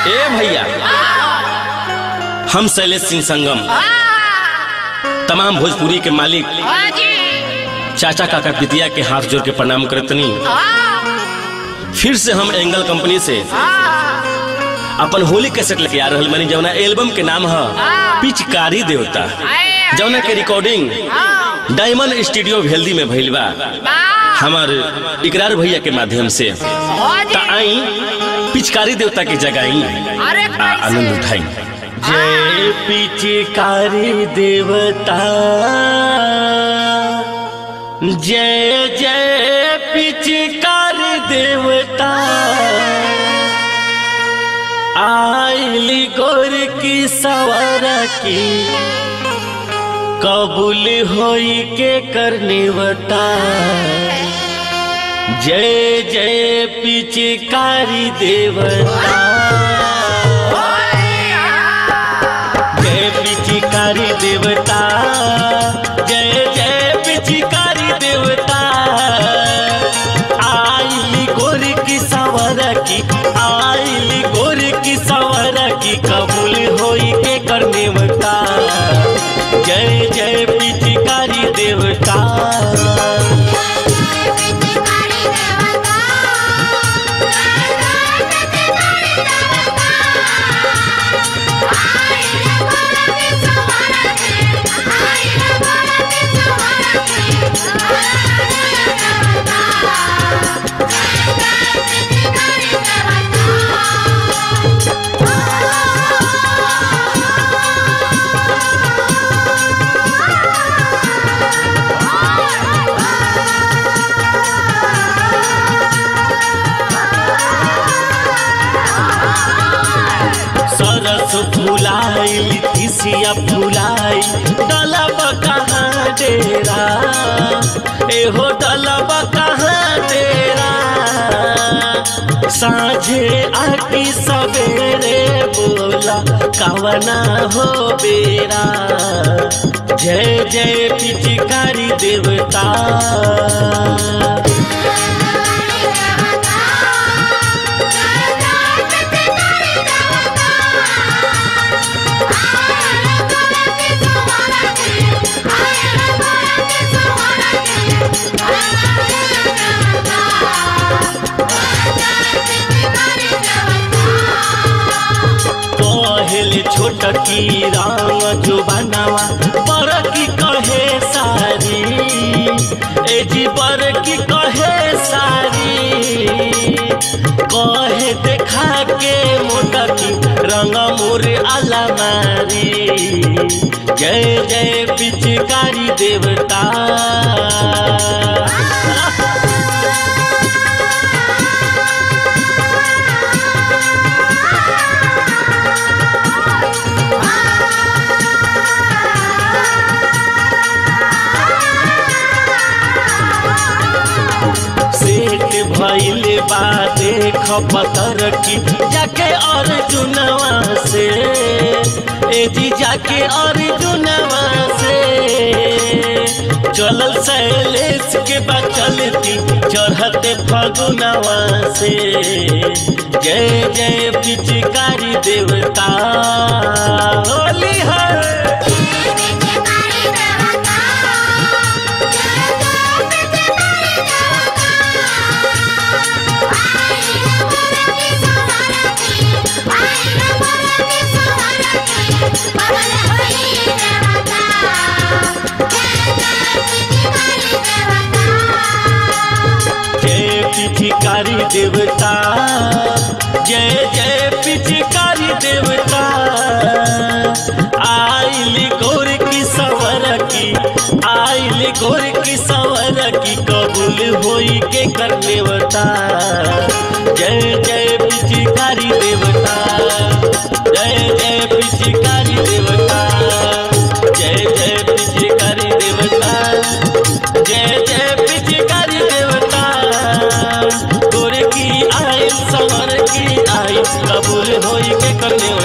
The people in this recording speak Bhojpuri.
ए भैया हम शैलेश सिंह संगम तमाम भोजपुरी के मालिक चाचा काका पितिया के हाथ जोड़ के प्रणाम करतनी फिर से हम एंगल कंपनी से अपन होली कैसेट लेके आ रहल बानी जौना एल्बम के नाम है पिचकारी देवता जौना के रिकॉर्डिंग डायमंड स्टूडियो भेल्दी में भइल बा हमार इकरार भैया के माध्यम से ता आई पिचकारी देवता के जगाई आ आनंद उठाई जय पिचकारी देवता जय जय पिचकारी देवता आइली गोर की सवार की कबूल होई के करने बता जय जय पिचकारी देवता जय पिचकारी देवता जय जय पिचकारी देवता आइली गोर की सवर की आइली गोर की सवर की कबूल होई के करने बता जय जय पिचकारी देवता सरस फुलाई तिसिया फुलाई डलब कहाँ डेरा एहो डलब कहाँ डेरा साझे आकी सवेरे बोला कवना हो बेरा जय जय पिचकारी देवता कहल छोट की राम जो बनावा पर की कहे सारी ए जी पर की कहे सारी कहे देखा के मोटा की रंग मोर अलमारी जय जय पिचकारी देवता सेठ भइल बा देख पतर की जाके अर्जुनवा से ए जी जाके अर्जुनवा से चलल शैलेश के बा चलती चढ़ते फगुनवा से जय जय पिचकारी देवता होली है जय पिचकारी देवता जय जय पिचकारी देवता आइली गोर की सवर की आइली गोर की सवर की कबूल होई के करने बता जय जय पिचकारी देवता जय जय पिचकारी देवता जय जय पिचकारी देवता जय जय पिचकारी देवता गोर की आई सवर की आई कबूल होई के करने